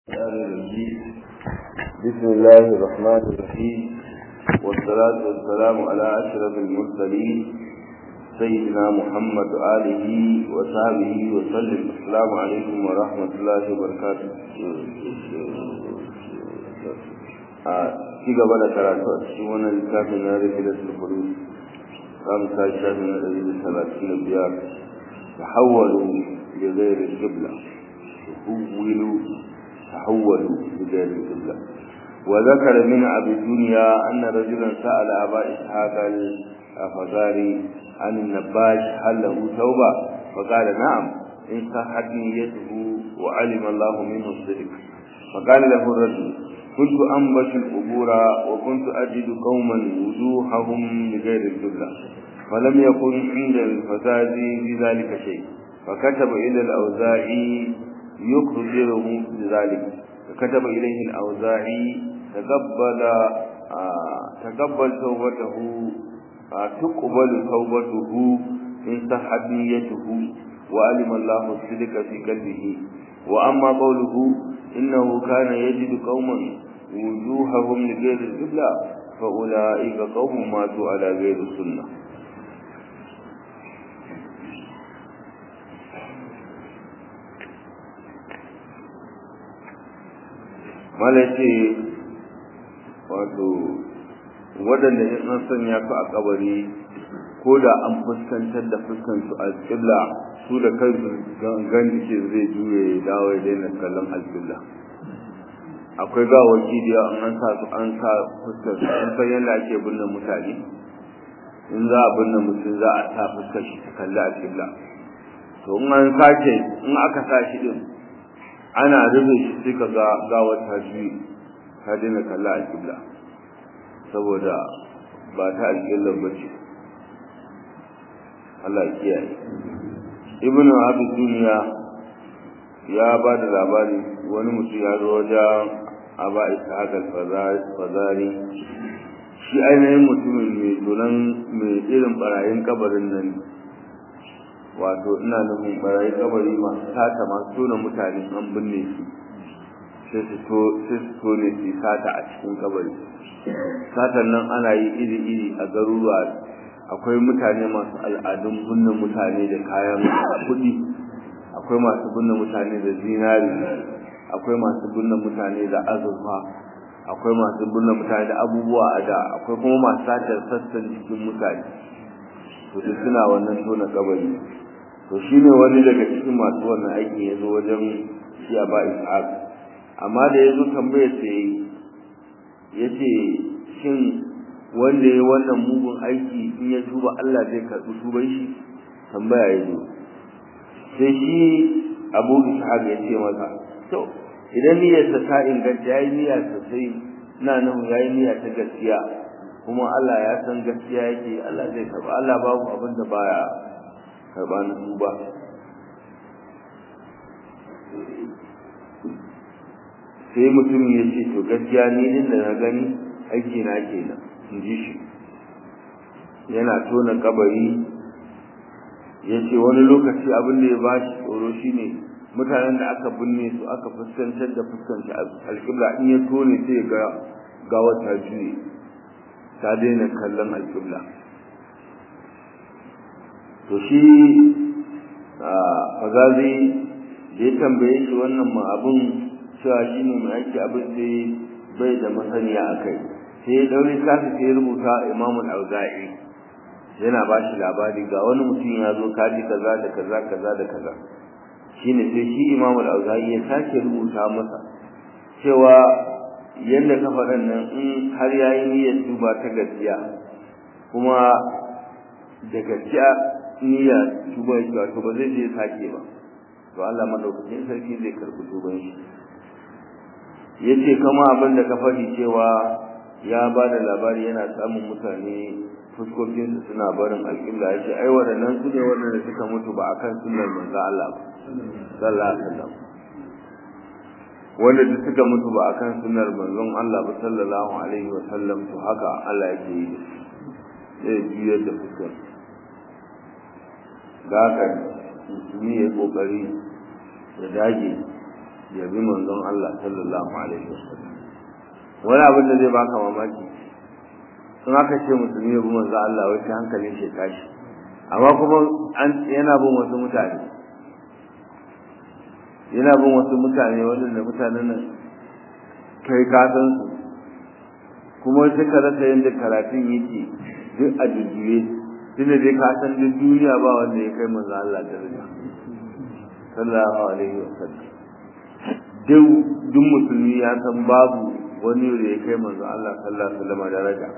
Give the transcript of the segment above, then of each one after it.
الرحمن الرحيم بسم الله الرحمن الرحيم والصلاة والسلام على أشرف المرسلين سيدنا محمد آله وصحبه وسلم السلام عليكم ورحمة الله وبركاته ci gaba da karatu a cikin wannan littafin na rifilatul furus za mu sa shafi na ɗari da talatin da biyar tahawwalu bi ghairi qibla tahawwalu tahawwalu bi ghairi qibla wa zakara min abi dunya anna rajulan sa'ala aba ishaq al-afghari an an-nabash hal lahu tawba fa qala na'am in sahhat niyyatuhu wa alima Allah minhu as-sidq fa qala lahu ar-rajul كنت أنبش القبور وكنت أجد قوما وجوههم بغير الجبلة فلم يكن عند الفساد في ذلك شيء فكتب إلى الأوزاعي يخبره بذلك فكتب إليه الأوزاعي تقبل آه تقبل توبته آه تقبل توبته إن صحت نيته وعلم الله الصدق في قلبه وأما قوله إنه كان يجد قوما وجوههم لغير القبلة فأولئك قوم ماتوا على غير السنة malace wato waɗanda in an sanya su a kabari ko da an fuskantar da fuskansu a ƙibla su da kansu gangan ce zai juye ya dawo ya daina kallon alƙibla akwai gawaki da yawa an sa su an sa fuskar su an san yadda ake binne mutane in za a binne mutum za a sa fuskar shi ta kalli alƙibla to in an sace in aka sa shi din ana rufe shi sai ka ga gawar ta juye ta daina kalla alƙibla saboda ba ta alƙibla ba ce Allah ya kiyaye ibnu abi duniya ya ba da labari wani mutum ya zo wajen aba ishaq al-fazari shi ainihin mutumin mai tunan mai irin barayin kabarin nan wato ina nufin barayin kabari masu sata masu tona mutane an binne su sai su tone su sata a cikin kabari satan nan ana yi iri-iri a garuruwa akwai mutane masu al'adun binne mutane da kayan kuɗi akwai masu binne mutane da zinari akwai masu binne mutane da azurfa akwai masu binne mutane da abubuwa a da akwai kuma masu satar sassan jikin mutane to duk suna wannan tona kabari to shine wani daga cikin masu wannan aiki ya zo wajen shi a ba ishaq amma da ya zo tambayar sa ya ce shin wanda ya wannan mugun aiki in ya tuba Allah zai karɓi tuban shi tambaya ya zo sai shi abu ishaq ya ce masa to idan niyyarsa ta inganta ya yi niyya sosai na nan ya yi niyya ta gaskiya kuma Allah ya san gaskiya yake Allah zai karɓa Allah babu abin da baya karɓa na tuba sai mutum ya ce to gaskiya ni din da na gani aiki na kenan in ji shi yana tona kabari ya ce wani lokaci abin da ya ba shi tsoro shine mutanen da aka binne su aka fuskantar da fuskanci alƙibla in ya tone sai ga gawa ta juye ta daina kallon alƙibla to shi fagazi da ya tambaye shi wannan ma abin cewa shi ne mai ake abin sai bai da masaniya a kai sai ya daure kasa sai ya rubuta imamul auza'i yana ba shi labari ga wani mutum ya zo kaji kaza da kaza kaza da kaza shine sai shi imamul auza'i ya sake rubuta masa cewa yadda ka faɗan nan in har ya yi niyyar tuba ta gaskiya kuma da gaskiya niyya tuba ya to ba zai je sake ba to Allah madaukakin sarki zai karɓi tuban shi yace kama abin da ka faɗi cewa ya ba da labari yana samun mutane fuskokinsu suna barin alƙibla ya ce ai waɗannan su ne waɗanda suka mutu ba akan sunnar manzo Allah ba sallallahu alaihi wasallam wanda duk suka mutu ba akan sunnar manzon Allah ba sallallahu alaihi wasallam to haka Allah yake yi zai juyar da fuskar da haka musulmi ya kokari ya dage ya bi manzon Allah sallallahu alaihi wasallam wani abin da zai baka mamaki sun aka ce musulmi ya bi manzon Allah wai sai hankalin shi tashi amma kuma an yana bin wasu mutane yana bin wasu mutane waɗanda mutanen nan kai ka san su kuma sai ka rasa yadda karatun yake duk a jujjuye tunda dai ka san duk duniya ba wanda ya kai manzo Allah daraja sallallahu alaihi wasallam duk duk musulmi ya san babu wani da ya kai manzo Allah sallallahu alaihi wasallam daraja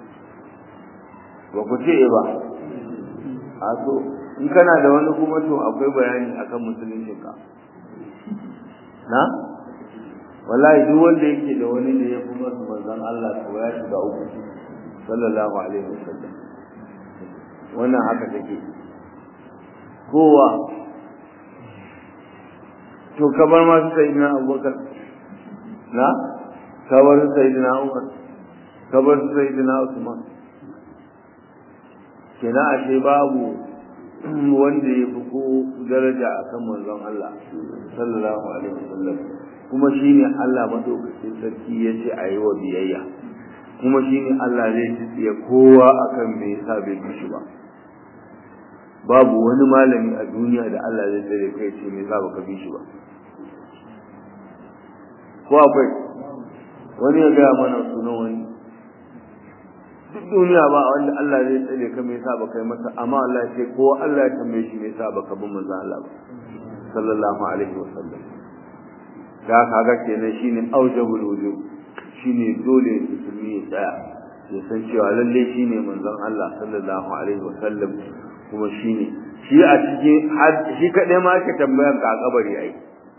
ba ku ce ba a so in kana da wani kuma to akwai bayani akan musuluncin ka na wallahi duk wanda yake da wani da ya fi masa manzon Allah to ya shiga uku sallallahu alaihi wasallam wannan haka take kowa to kamar ma su sayyidina Abubakar na kabar su sayyidina Umar kabar su sayyidina Usman kenan ashe babu wanda ya fi ko daraja akan manzon Allah sallallahu alaihi wasallam kuma shine Allah madaukakin sarki yace a yi wa biyayya kuma shine Allah zai tsiye kowa akan me yasa bai bi shi ba babu wani malami a duniya da Allah zai tsare kai ce me yasa baka bi shi ba ko akwai wani ya ga mana sunan wani duk duniya ba wanda Allah zai tsare ka me yasa baka yi masa amma Allah ce ko Allah ya tambaye shi me yasa baka bi manzon Allah ba sallallahu alaihi wasallam da kaga kenan shine aujabul wujub shine dole musulmi ya tsaya ya san cewa lalle shine manzon Allah sallallahu alaihi wasallam kuma shine shi a cikin shi kadai ma ake tambayar ka a kabari ai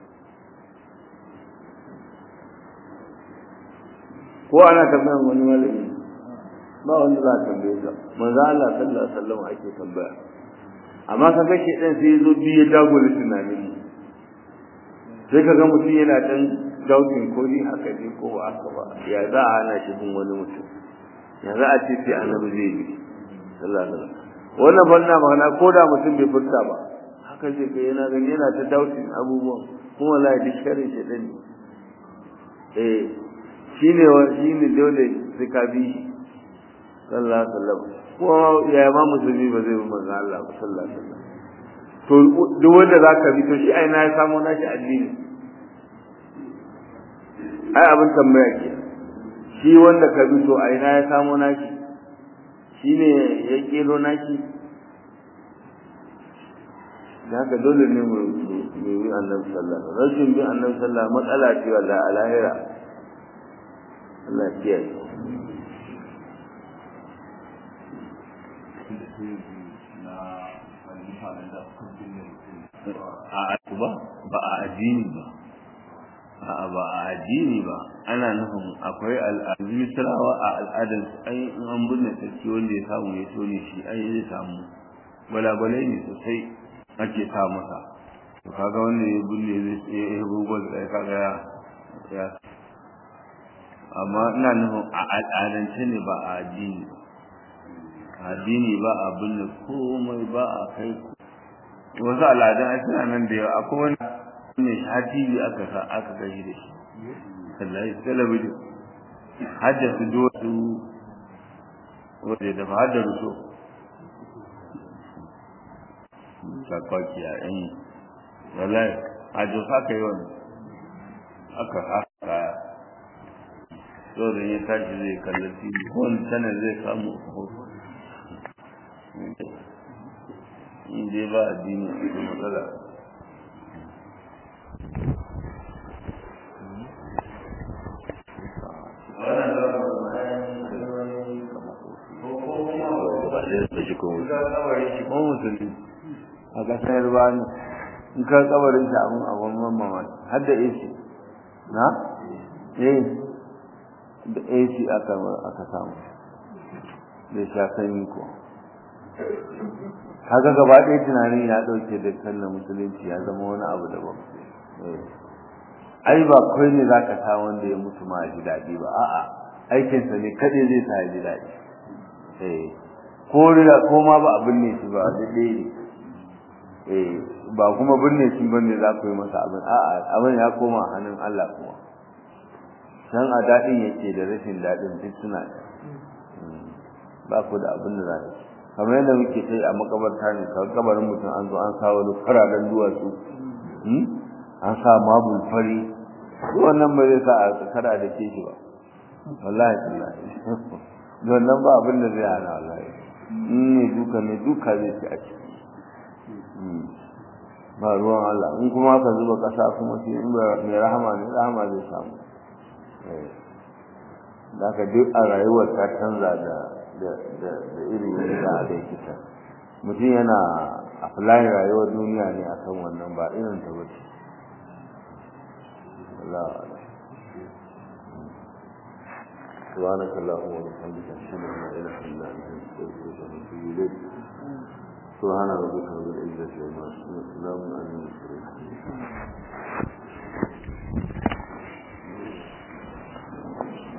ko ana tambayar wani malami ba wanda za a tambaye ka manzon Allah sallallahu alaihi wasallam ake tambaya amma kaga shi dan sai zo biye dagula tunanin mu sai ka ga mutum yana dan daukin ko ni haka ne ko ba haka ba ya za a hana shi bin wani mutum ya za a ce sai annabi zai bi sallallahu alaihi wasallam wannan banna magana ko da mutum bai furta ba haka zai ga yana gani yana ta daukin abubuwan kuma wallahi duk sharin shi din eh shine wa shine dole sai ka bi sallallahu alaihi wasallam ko ya ma musulmi ba zai bi manzo Allah sallallahu alaihi wasallam to duk wanda zaka bi to shi ai na ya samu nashi addini ai abin tambaya ke shi wanda ka bi to ai na ya samu nashi shine ya kero nashi da haka dole ne mu yi annabi sallallahu alaihi wasallam rashin bi annabi sallallahu alaihi matsala ce wallahi a lahira Allah ya kiyaye a ba ba a addini ba a ba a addini ba ana nufin akwai al'adu misrawa a al'adar ai in an binne sarki wanda ya samu ya tone shi ai zai samu gwalagwalai ne sosai ake sa masa to kaga wanda ya binne zai ya yi gugol sai kaga ya ya amma ina nufin a al'adance ne ba a addini ba addini ba a binne komai ba a kai wasu al'adun a suna nan da yawa akwai wani ne har tv aka sa aka gashi da shi wallahi talabijin hajja su do su wanda da hajja ruso sakwaki a yan wallahi hajjo haka yi wani aka haka so da ya tashi zai kalli tv wani sanar zai samu hoto in dai ba addini a cikin matsala a kasar ba ne in ka kabarin shi abin abin mamman har da AC na? eh da AC aka samu da sha sanyi ko kaga gaba ɗaya tunanin ya ɗauke da sallar musulunci ya zama wani abu daban ai ba kai ne za ka sa wanda ya mutu ma ji daɗi ba a'a aikinsa ne kaɗai zai sa ya ji daɗi ko rida ko ma ba abin ne shi ba daidai ne ba kuma binne shi bane za ku yi masa abin a'a abin ya koma hannun Allah kuma san a daɗin yake da rashin daɗin duk suna ba ku da abin da za ku kamar yadda muke sai a makabarta ne kawai kabarin mutum an zo an sa wani fararen duwatsu an sa mabul fari wannan ba zai sa a kada da ke shi ba wallahi wallahi wannan ba abin da zai hana wallahi in ne duka ne duka zai ci a ciki ba ruwan Allah in kuma ka zuba kasa kuma shi in mai rahama ne rahama zai samu da ka duk a rayuwar ta canza da da irin yadda da yake ta mutum yana apply rayuwar duniya ne akan wannan ba irin ta bace Allah سبحانك اللهم وبحمدك اشهد ان لا اله الا انت استغفرك واتوب اليك سبحان ربك رب العزه عما يصفون وسلام على المرسلين